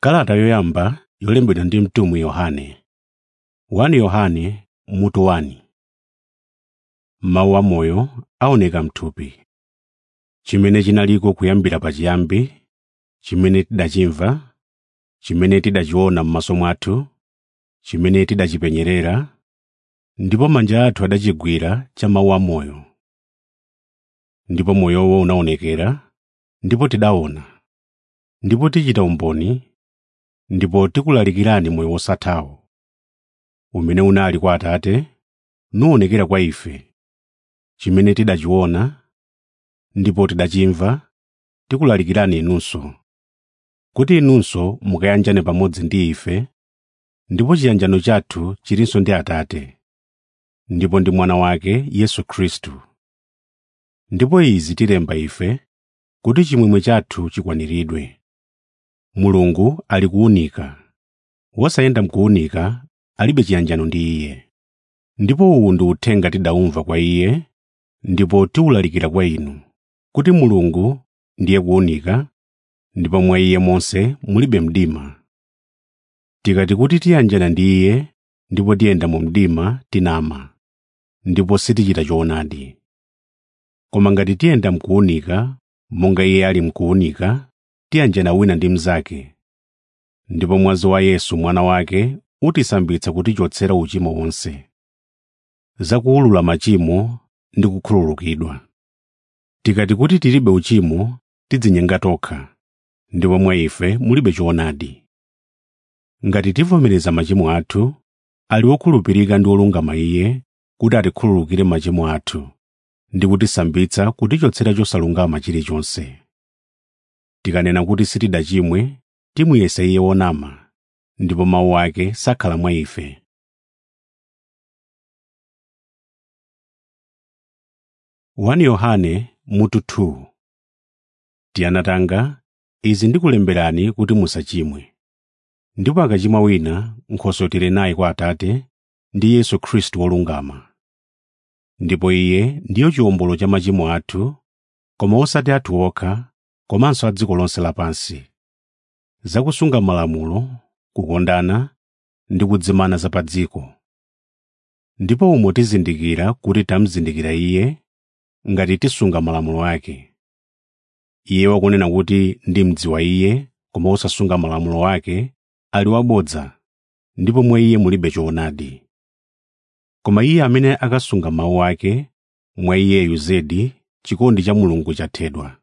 Kalata yoyamba yolembedwa ndi mtumwi Yohane 1 Yohane mutu 1 Mawu amoyo aoneka m'thupi. Chimene chinaliko kuyambira pachiyambi, chimene tidachimva, chimene tidachiona m'maso mwathu, chimene tidachipenyerera, ndipo manja athu adachigwira cha mawu amoyo. Ndipo moyowo unaonekera, ndipo tidaona, ndipo tichita umboni, ndipo tikulalikirani moyo wosathawo, umene unali kwa Atate, nuwonekera kwa ife, chimene tidachiona, ndipo tidachimva, tikulalikirani inunso, kuti inunso mukayanjane pamodzi ndi ife, ndipo chiyanjano chathu chilinso ndi Atate, ndipo ndi Mwana wake Yesu Khristu. Ndipo izi tilemba ife, kuti chimwemwe chathu chikwaniridwe. Mulungu ali kuwunika, wosayenda m'kuwunika alibe chiyanjano ndi Iye. Ndipo uwu ndi uthenga tidawumva kwa Iye, ndipo tiwulalikira kwa inu, kuti Mulungu ndiye kuwunika, ndipo mwa Iye monse mulibe mdima. Tikati kuti tiyanjana ndi Iye ndipo tiyenda mu mdima tinama, ndipo sitichita choonadi. Koma ngati tiyenda m'kuwunika, monga Iye ali m'kuwunika, tiyanjana wina ndi mnzake. Ndipo mwazi wa Yesu mwana wake utisambitsa kutichotsera uchimo wonse. Za kuwulula machimo ndi kukhululukidwa. Tikati kuti tilibe uchimo, tidzinyenga tokha, ndipo mwa ife mulibe choonadi. Ngati tivomereza machimo athu, ali wokhulupirika ndi wolungama Iye kuti atikhululukire machimo athu ndi kutisambitsa kutichotsera chosalungama chilichonse. Tikanena kuti sitidachimwe, timuyesa Iye wonama, ndipo mawu ake sakhala mwa ife. Wani Yohane mutu 2 Tiyana tanga, izi ndikulemberani kuti musachimwe. Ndipo akachimwa wina, nkhosotire naye kwa Atate ndi Yesu Khristu wolungama. Ndipo Iye ndiyo chiwombolo cha machimo athu, koma osati athu okha, komanso a dziko lonse lapansi. Zakusunga malamulo, kukondana ndi kudzimana za pa dziko. Ndipo umo tizindikira kuti tamuzindikira Iye ngati tisunga malamulo ake. Iye wakunena kuti ndimdziwa Iye koma osasunga malamulo ake ali wabodza, ndipo mwa Iye mulibe choonadi. Koma iye amene akasunga mawu ake, mwa iyeyu zedi chikondi cha Mulungu chathedwa.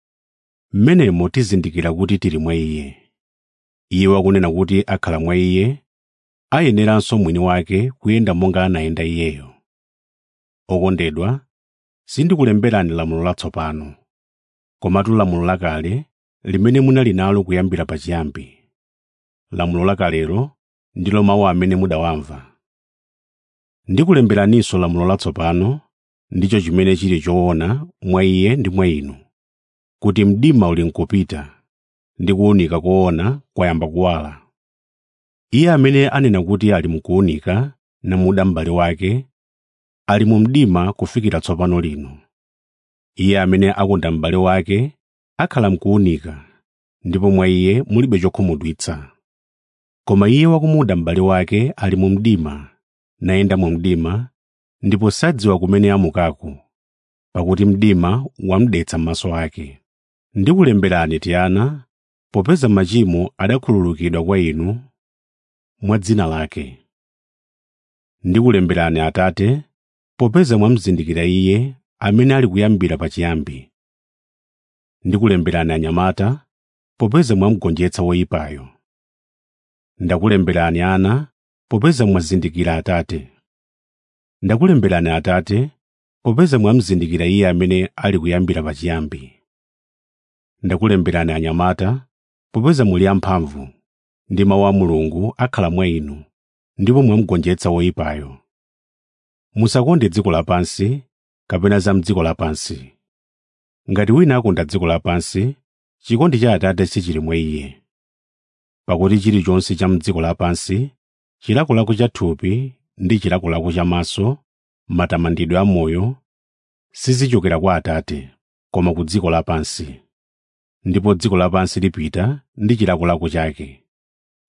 Mmenemo tizindikira kuti tili mwa Iye. Iye wakunena kuti akhala mwa Iye, ayeneranso mwini wake kuyenda monga anayenda Iyeyo. Okondedwa, sindikulemberani lamulo latsopano, komatu lamulo lakale limene munali nalo kuyambira pachiyambi. Lamulo lakalelo ndilo mawu amene mudawamva. Ndikulemberaninso lamulo latsopano, ndicho chimene chili choona mwa Iye ndi mwa inu, kuti mdima uli nkupita, ndi kuwunika koona kwayamba kuwala. Iye amene anena kuti ali mukuwunika namuda m'bale wake, ali mu mdima kufikira tsopano lino. Iye amene akonda m'bale wake akhala mkuwunika, ndipo mwa iye mulibe chokhumudwitsa. Koma iye wakumuda m'bale wake ali mu mdima, nayenda mu mdima, ndipo sadziwa kumene amukako, pakuti mdima wamudetsa m'maso ake. Ndikulemberani Tiyana, popeza machimo adakhululukidwa kwa inu mwa dzina lake. Ndikulemberani Atate, popeza mwamuzindikira Iye amene ali kuyambira pachiyambi. Ndikulemberani anyamata, popeza mwamugonjetsa woyipayo. Ndakulemberani ana, popeza mwazindikira Atate. Ndakulemberani Atate, popeza mwamuzindikira Iye amene ali kuyambira pachiyambi. Ndakulemberani anyamata, popeza muli amphamvu, ndi mawu a Mulungu akhala mwa inu, ndipo mwamugonjetsa woyipayo. Musakonde dziko lapansi kapena za m'dziko lapansi. Ngati wina akonda dziko lapansi, chikondi cha Atate sichili mwa iye. Pakuti chilichonse cha m'dziko lapansi, chilakolako cha thupi ndi chilakolako cha maso, matamandidwe a moyo, sizichokera kwa Atate, koma ku dziko lapansi. ndipo dziko lapansi lipita ndi chilakolako chake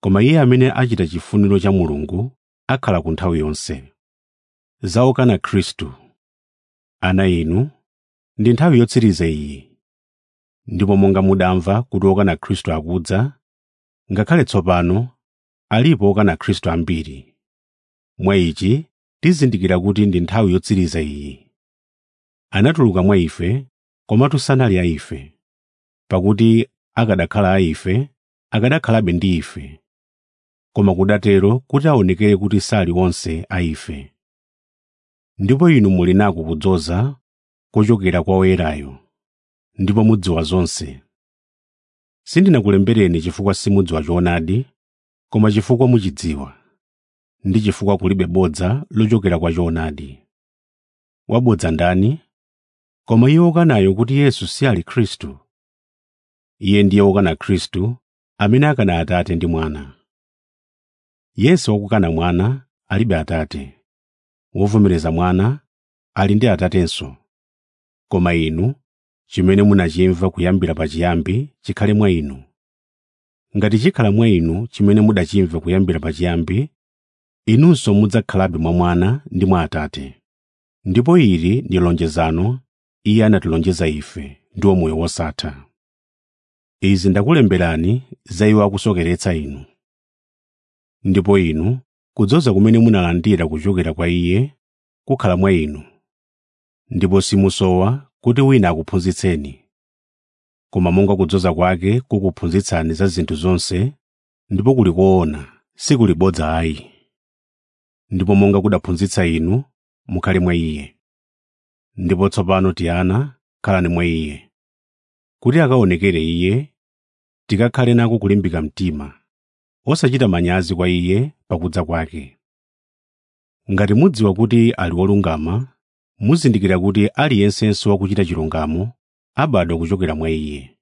koma iye amene achita chifuniro cha mulungu akhala ku nthawi yonse zaokana khristu ana inu ndi nthawi yotsiriza iyi ndipo monga mudamva kuti okana khristu akudza ngakhale tsopano alipo okana khristu ambiri mwa ichi tizindikira kuti ndi nthawi yotsiriza iyi anatuluka mwa ife komatu sanali a ife pakuti akadakhala a ife akadakhalabe ndi ife koma kudatero kuti aonekere kuti sali onse a ife ndipo inu muli nako kudzoza kochokera kwa woyerayo ndipo mudziwa zonse sindinakulembereni chifukwa simudziwa choonadi koma chifukwa muchidziwa ndi chifukwa kulibe bodza lochokera kwa choonadi wabodza ndani koma iye wokanayo kuti yesu si ali khristu iye ndiye wokana khristu amene akana atate ndi mwana yesu wakukana mwana alibe atate wovomereza mwana ali ndi atatenso koma inu chimene munachimva kuyambira pachiyambi chikhale mwa inu ngati chikhala mwa inu chimene mudachimva kuyambira pachiyambi inunso mudzakhalabe mwa mwana ndi mwa atate ndipo ili ndi lonjezano iye anatilonjeza ife ndiwo moyo wosatha izi ndakulemberani za iwo akusokeretsa inu ndipo inu kudzoza kumene munalandira kuchokera kwa iye kukhala mwa inu ndipo simusowa kuti wina akuphunzitseni koma monga kudzoza kwake kukuphunzitsani za zinthu zonse ndipo kuli koona sikuli bodza ayi ndipo monga kudaphunzitsa inu mukhale mwa iye ndipo tsopano tiana khalani mwa iye kuti akaonekere iye tikakhale nako kulimbika mtima osachita manyazi kwa iye pakudza kwake ngati mudziwa kuti ali wolungama muzindikira kuti aliyensenso wakuchita chilungamo abadwa kuchokera mwa iye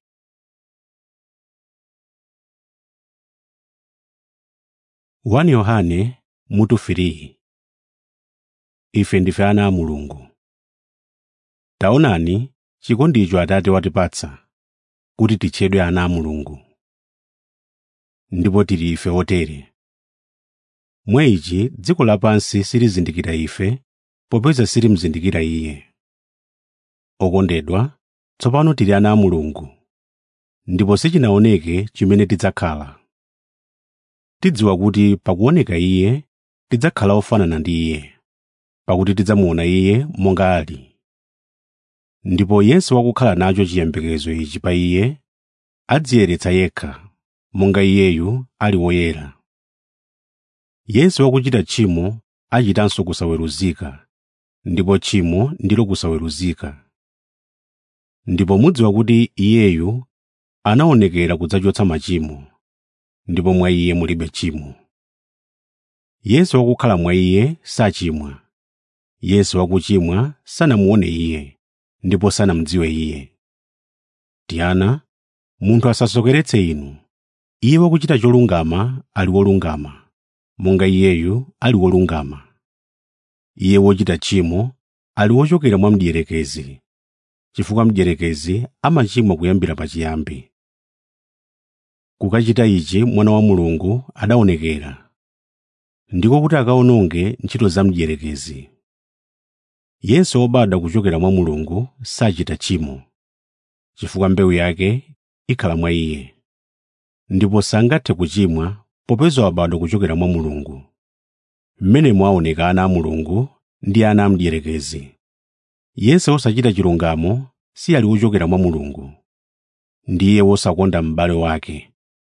wani yohane mutu 3 ife ndife ana a mulungu taonani chikondicho atate watipatsa kuti titchedwe ana a mulungu ndipo tili ife otere mwa ichi dziko lapansi silizindikira ife popeza silimzindikira iye okondedwa tsopano tili ana a mulungu ndipo sichinaoneke chimene tidzakhala tidziwa kuti pakuoneka iye tidzakhala ofanana ndi iye pakuti tidzamuona iye monga ali ndipo yense wakukhala nacho chiyembekezo ichi pa iye adziyeretsa yekha monga iyeyu ali woyera yense wakuchita tchimo achitanso kusaweruzika ndipo tchimo ndilo kusaweruzika ndipo mudziwa kuti iyeyu anaonekera kudzachotsa machimo ndipo mwa iye mulibe tchimo yense wakukhala mwa iye sachimwa yense wakuchimwa sanamuone iye ndipo sanamdziwe iye tiana munthu asasokeretse inu iye wakuchita cholungama ali wolungama monga iyeyu ali wolungama iye wochita tchimo ali wochokera mwa mdierekezi chifukwa mdierekezi amachimwa kuyambira pachiyambi kukachita ichi mwana wa mulungu adaonekera ndiko kuti akaononge ntchito za mdierekezi yense wobadwa kuchokera mwa mulungu sachita tchimo chifukwa mbewu yake ikhala mwa iye ndipo sangathe kuchimwa popeza wabadwa kuchokera mwa mulungu mmenemo aoneka ana a mulungu ndi ana a mdierekezi yense wosachita chilungamo si ali wochokera mwa mulungu ndiye wosakonda m'bale wake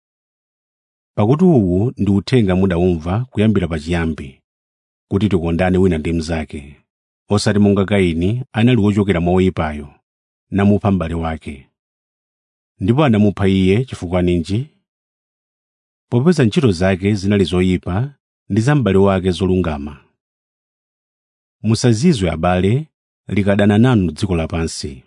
pakuti uwu ndi uthenga mudawumva kuyambira pachiyambi kuti tikondane wina ndi mnzake osati monga kaini anali wochokera mwa woyipayo namupha m'bale wake ndipo anamupha iye chifukwa ninji popeza ntchito zake zinali zoyipa ndi za m'bale wake zolungama musazizwe abale likadana nanu dziko lapansi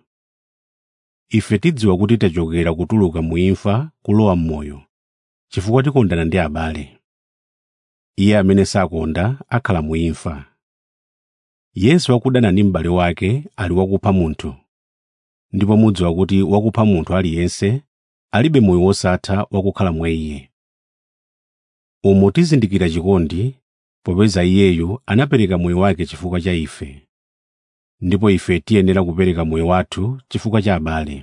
ife tidziwa kuti tachokera kutuluka mu imfa kulowa m'moyo chifukwa tikondana ndi abale iye amene sakonda akhala mu imfa yense wakudana ndi m'bale wake ali wakupha munthu ndipo mudziwa kuti wakupha munthu aliyense alibe moyo wosatha wakukhala mwa iye umo tizindikira chikondi popeza iyeyu anapereka moyo wake chifukwa cha ife ndipo ife tiyenera kupereka moyo wathu chifukwa cha abale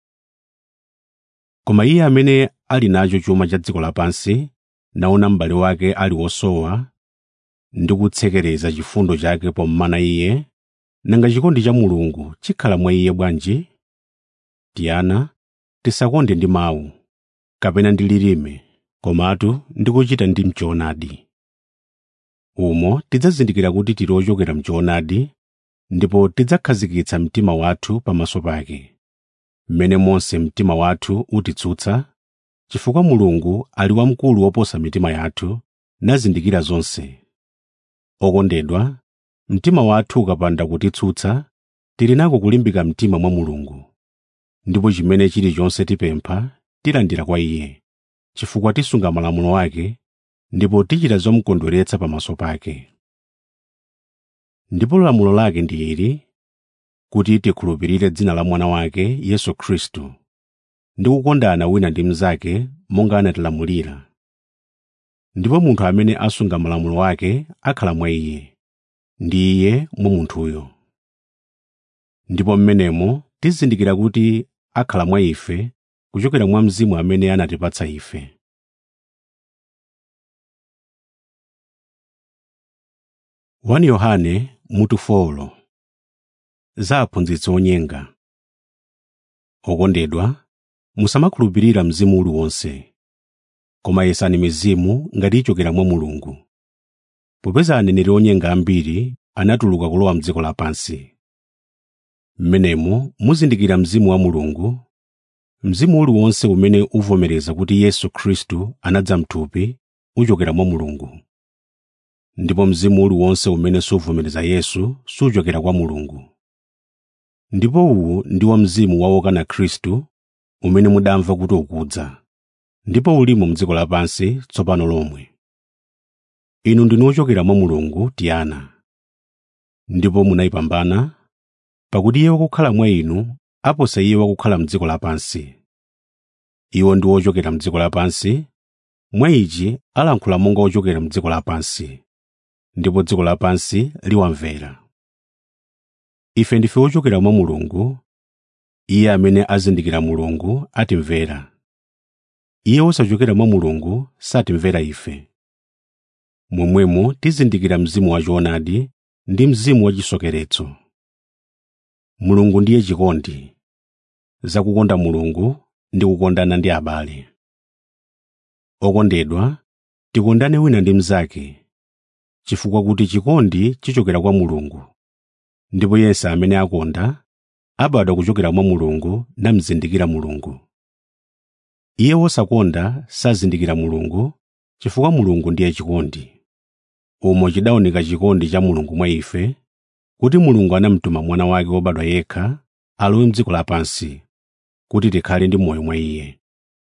koma iye amene ali nacho chuma cha dziko lapansi naona m'bale wake ali wosowa ndi kutsekereza chifundo chake pommana iye nanga chikondi cha mulungu chikhala mwa iye bwanji tiyana tisakonde ndi mawu kapena ndi lilime komatu ndi kuchita ndi mchoonadi umo tidzazindikira kuti tili ochokera mchoonadi ndipo tidzakhazikitsa mtima wathu pamaso pake mmene monse mtima wathu utitsutsa chifukwa mulungu ali wamkulu woposa mitima yathu nazindikira zonse okondedwa mtima wathu ukapanda kutitsutsa tili nako kulimbika mtima mwa mulungu ndipo chimene chilichonse tipempha tilandira kwa iye chifukwa tisunga malamulo ake ndipo tichita zomukondweretsa pamaso pake ndipo lamulo lake ndi ili kuti tikhulupirire dzina la mwana wake yesu khristu ndi kukondana wina ndi mnzake monga anatilamulira ndipo munthu amene asunga malamulo ake akhala mwa iye ndi iye mwa munthuyo ndipo mmenemo tizindikira kuti akhala mwa ife kuchokera mwa mzimu amene anatipatsa ife wani yohane mutu folo za aphunzitsi onyenga okondedwa musamakhulupirira mzimu uliwonse koma yesani mizimu ngati ichokera mwa mulungu popeza aneneri onyenga ambiri anatuluka kulowa mdziko lapansi mmenemo muzindikira mzimu wa mulungu mzimu uliwonse umene uvomereza kuti yesu khristu anadza mthupi uchokera mwa mulungu ndipo mzimu uliwonse umene suvomereza yesu suchokera kwa mulungu ndipo uwu ndiwo mzimu wa wokana khristu umene mudamva kuti ukudza ndipo ulimo mdziko lapansi tsopano lomwe inu ndinu ochokera mwa mulungu tiyana ndipo munayipambana pakuti iye wakukhala mwa inu aposa iye wakukhala mdziko lapansi iwo ndi ochokera mdziko lapansi mwa ichi alankhula monga ochokera mdziko lapansi ndipo dziko lapansi liwamvera ife ndife ochokera mwa mulungu iye amene azindikira mulungu atimvera iye wosachokera mwa mulungu satimvera ife momwemo tizindikira mzimu wachoonadi ndi mzimu wachisokeretso mulungu ndiye chikondi zakukonda mulungu ndi kukondana ndi abale okondedwa tikondane wina ndi mnzake chifukwa kuti chikondi chichokera kwa mulungu ndipo yense amene akonda abadwa kuchokera mwa mulungu namzindikira mulungu iye wosakonda sazindikira mulungu chifukwa mulungu ndiye chikondi umo chidaoneka chikondi cha mulungu mwa ife kuti mulungu anamtuma mwana wake wobadwa yekha alowe mdziko lapansi kuti tikhale ndi moyo mwa iye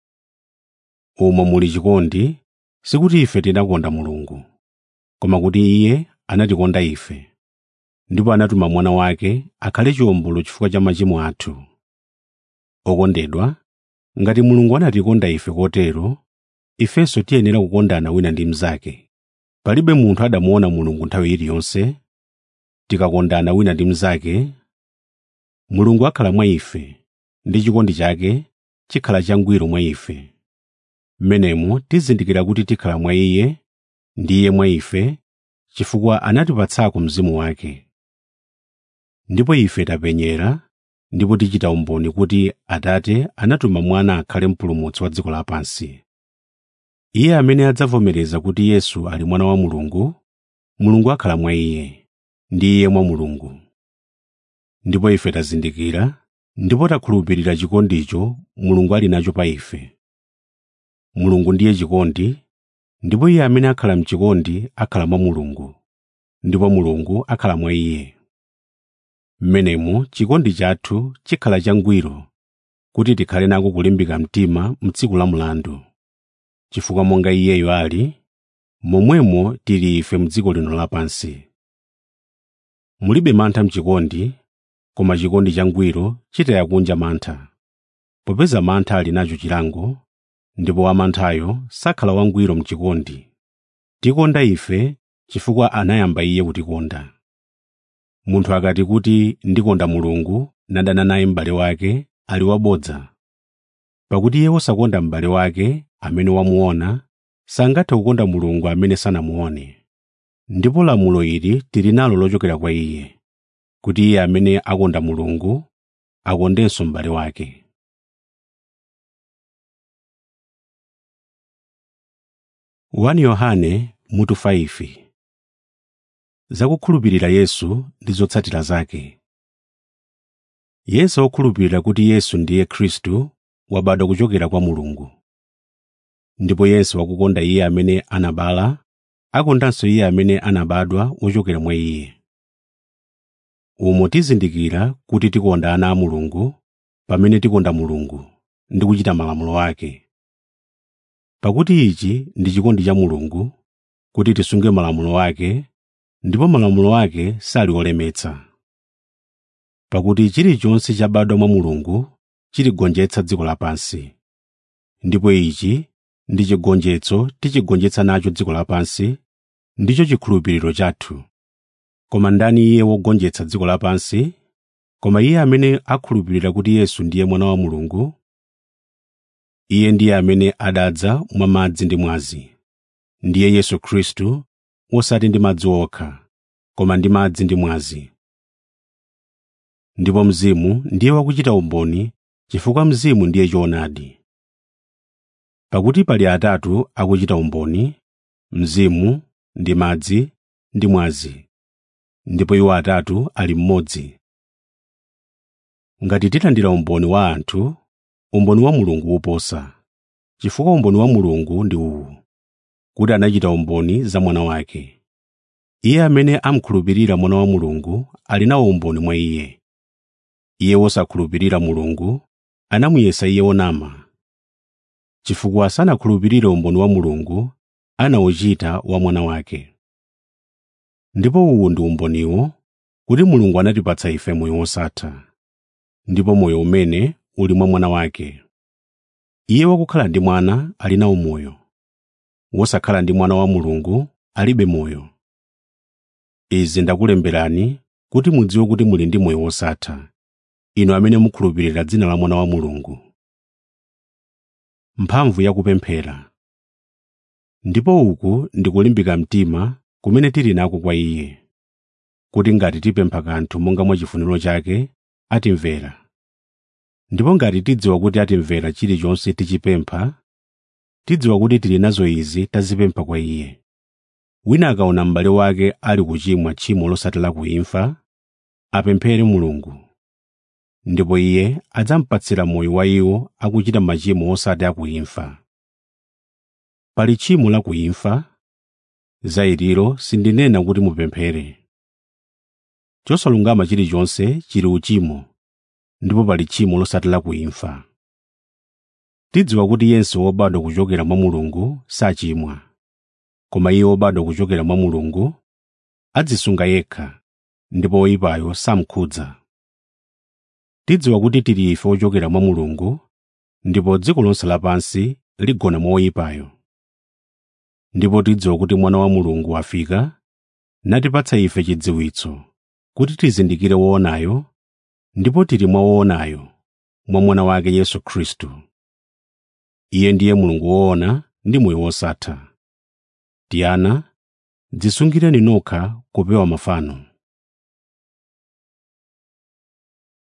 umo muli chikondi sikuti ife tinakonda mulungu koma kuti iye anatikonda ife ndipo anatuma mwana wake akhale chiwombolo chifukwa cha machimo athu okondedwa ngati mulungu anatikonda ife kotero ifenso tiyenera kukondana wina ndi mnzake palibe munthu adamuona mulungu nthawi iliyonse tikakondana wina ndi mnzake mulungu akhala mwa ife ndi chikondi chake chikhala changwiro mwa ife mmenemo tizindikira kuti tikhala mwa iye ndi iye mwa ife chifukwa anatipatsako mzimu wake ndipo ife tapenyera ndipo tichita umboni kuti atate anatuma mwana akhale mpulumutsi wa dziko lapansi iye amene adzavomereza kuti yesu ali mwana wa mulungu mulungu akhala mwa iye ndi iye mwa mulungu ndipo ife tazindikira ndipo takhulupirira chikondicho mulungu ali nacho pa ife mulungu ndiye chikondi ndipo iye amene akhala mchikondi akhala mwa mulungu ndipo mulungu akhala mwa iye mmenemo chikondi chathu chikhala changwiro kuti tikhale nako kulimbika mtima mtsiku la mlandu chifukwa monga iyeyo ali momwemo tili ife mdziko lino lapansi mulibe mantha mchikondi koma chikondi changwiro chitaya kunja mantha popeza mantha ali nacho chilango ndipo wamanthayo sakhala wangwiro mchikondi tikonda ife chifukwa anayamba iye kutikonda munthu akati kuti ndikonda mulungu nadana naye m'bale wake ali wabodza pakuti iye wosakonda m'bale wake amene wamuona sangathe kukonda mulungu amene sanamuone ndipo lamulo ili tili nalo lochokera kwa iye kuti iye amene akonda mulungu akondenso m'bale wake 1 yohane mutu 5 zakukhulupirira yesu ndi zotsatira zake yense wokhulupirira kuti yesu ndiye khristu wabadwa kuchokera kwa mulungu ndipo yense wakukonda iye amene anabala akondanso iye amene anabadwa wochokera mwa iye umo tizindikira kuti tikonda ana a mulungu pamene tikonda mulungu ndi kuchita malamulo ake pakuti ichi ndi chikondi cha mulungu kuti tisunge malamulo ake ndipo malamulo ake sali olemetsa pakuti chilichonse chabadwa mwa mulungu chiligonjetsa dziko lapansi ndipo ichi ndi chigonjetso tichigonjetsa nacho dziko lapansi ndicho chikhulupiriro chathu koma ndani iye wogonjetsa dziko lapansi koma iye amene akhulupirira kuti yesu ndiye mwana wa mulungu iye ndiye amene adadza mwa madzi ndi mwazi ndiye yesu khristu osati ndi madzi okha koma ndi madzi ndi mwazi ndipo mzimu ndiye wakuchita umboni chifukwa mzimu ndiye choonadi pakuti pali atatu akuchita umboni mzimu ndi madzi ndi mwazi ndipo iwo atatu ali mmodzi ngati tilandira umboni wa anthu umboni wa mulungu woposa chifukwa umboni wa mulungu ndi uwu kuti anachita umboni za mwana wake iye amene amkhulupirira mwana wa mulungu ali nawo umboni mwa iye iye wosakhulupirira mulungu anamuyesa iye wonama chifukwa sanakhulupirire umboni wa mulungu anawuchita wa mwana wake ndipo uwu ndi umboniwo kuti mulungu anatipatsa ife moyo wosatha ndipo moyo umene uli mwa mwana wake iye wakukhala ndi mwana ali nawo moyo wosakhala ndi mwana wa mulungu alibe moyo izi ndakulemberani kuti mudziwe kuti muli ndi moyo wosatha inu amene mukhulupirira dzina la mwana wa mulungu mphamvu yakupemphera ndipo uku ndi kulimbika mtima kumene tili nako kwa iye kuti ngati tipempha kanthu monga mwa chifuniro chake atimvera ndipo ngati tidziwa kuti atimvera chilichonse tichipempha tidziwa kuti tili nazo izi tazipempha kwa iye wina akaona m'bale wake ali kuchimwa tchimo losati la kuimfa apemphere mulungu ndipo iye adzampatsira moyo wa iwo akuchita machimo osati akuimfa pali tchimo la kuimfa za iliro sindinena kuti mupemphere chosalungama chilichonse chili uchimo ndipo pali tchimo losati la kuimfa tidziwa kuti yense wobadwa kuchokera mwa mulungu sachimwa koma iye wobadwa kuchokera mwa mulungu adzisunga yekha ndipo woyipayo samkhudza tidziwa kuti tili ife ochokera mwa mulungu ndipo dziko lonse lapansi ligona mwa woyipayo ndipo tidziwa kuti mwana wa mulungu wafika natipatsa ife chidziwitso kuti tizindikire woonayo ndipo tili mwa woonayo mwa mwana wake yesu khristu iye ndiye mulungu woona ndi moyo wosatha tiana dzisungireni nokha kupewa mafano